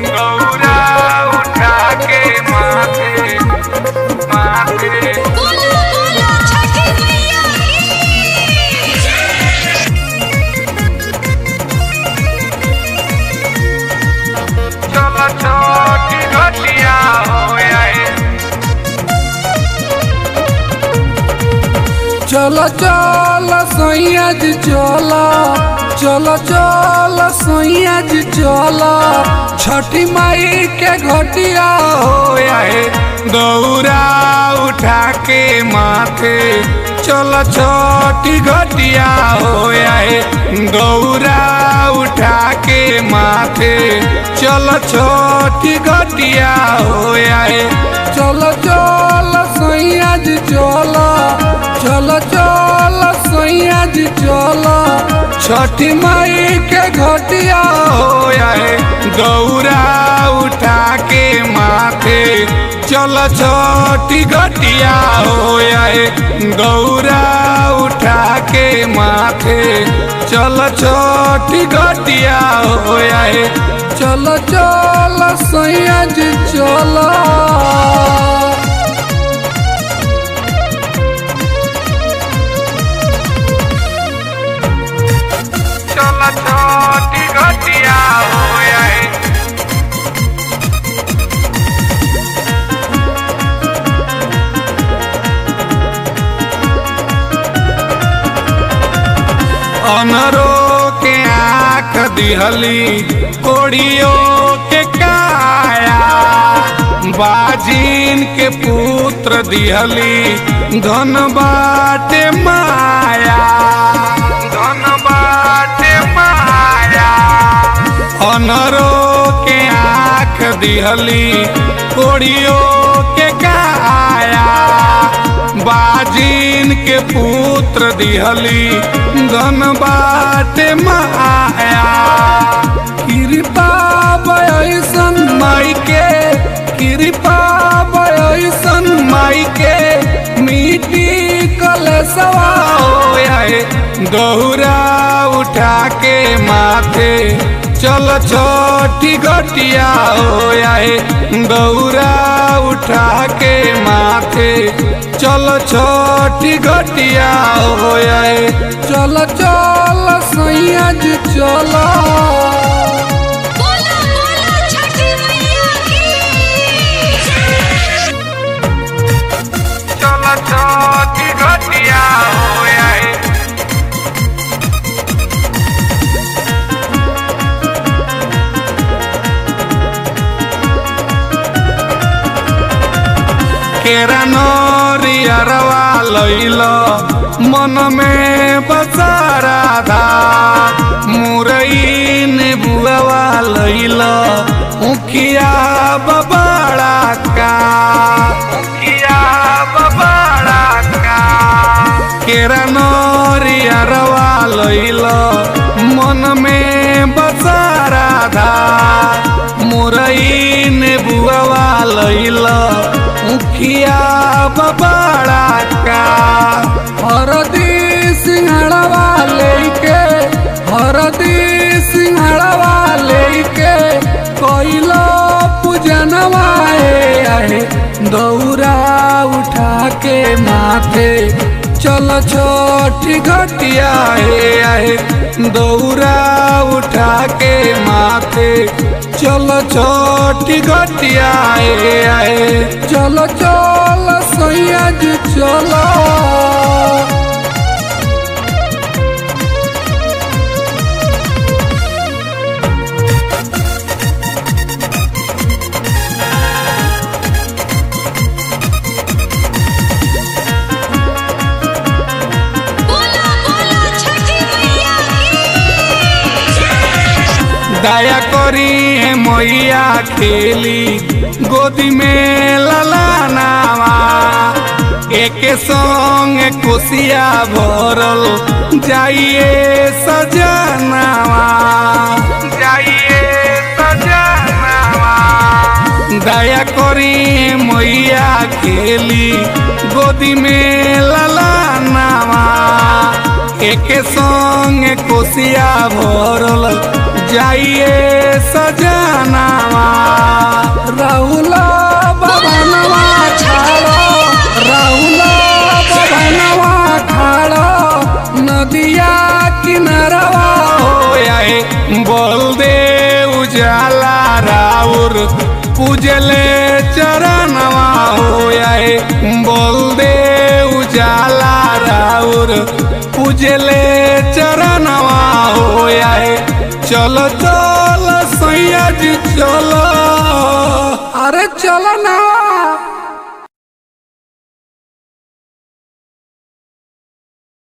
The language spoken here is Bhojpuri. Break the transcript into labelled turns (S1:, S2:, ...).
S1: गौरा उठा के माथे माथे
S2: बोलो बोलो छठी मैया
S1: चलो छोटी घटिया हो आए
S3: चल चल सैया जी चल चल चल सैया जी चल छठी माई के घटिया हो
S1: आए गौरा उठा के माथे चलो छोटी घटिया हो आए गौरा उठा के माथे चलो छोटी घटिया हो आए
S3: चल चल सैया जी चल चल चल सैया जी चल छठी माई के घटिया हो
S1: आए गौरा उठा के माथे चल छोटी घटिया हो आए गौरा उठा के माथे चल छोटी घटिया हो आए
S3: चल चल सैया जी चल
S1: चल छोटी घटिया हो आए अनरो के आँख दिहली कोड़ियों के काया बाजिन के पुत्र दिहली धन बाटे माया धन बाटे माया अनरो के आँख दिहली कोड़ियों के काया बाजिन के पुत्र दिहली धन बाटे माया
S3: कृपा बयसन माई के कृपा बयसन माई के मिट्टी कलसवा
S1: हो आए गौरा उठा के माथे चल छोटी घटिया हो आए गौरा उठा के माथे चल छोटी घटिया हो आए
S3: चल चल सैया जी चल
S2: बोलो बोलो छठी मैया
S1: चल छोटी घटिया हो आए केरा नरियरवा लैल मन में बसारा धा मुरई ने बुआवा लैल उखिया बबाड़ा का उखिया बबाड़ा का केरा नरियरवा लैल मन में बसारा धा मुरई ने बुआवा लैल उखिया बबाड़ा का
S3: हरदी सिंहड़वा लेके हरदी सिंहड़वा लेके कोइलो पूजनवा ए आहे दौरा उठा के माथे चल छोटी घटिया हे आहे दौरा उठा के माथे चल छोटी घटिया हे आहे चल चल सैया जी चलो
S2: बोलो बोलो छठी मैया
S1: दया करी है मैया खेली गोदी में ललानावा एक संग कुसिया भरल जाइए सजनावा जाइए सजनावा दया करी मैया खेली गोदी में ललानावा एक संग कोसिया भरल जाइए सजनावा
S3: नदिया किनारवा
S1: हो आए बोल दे उजाला राउर पूजले चरणवा हो आए बोल दे उजाला राउर पूजले चरणवा हो आए चलो चलो सैया जी चलो
S3: अरे चलो ना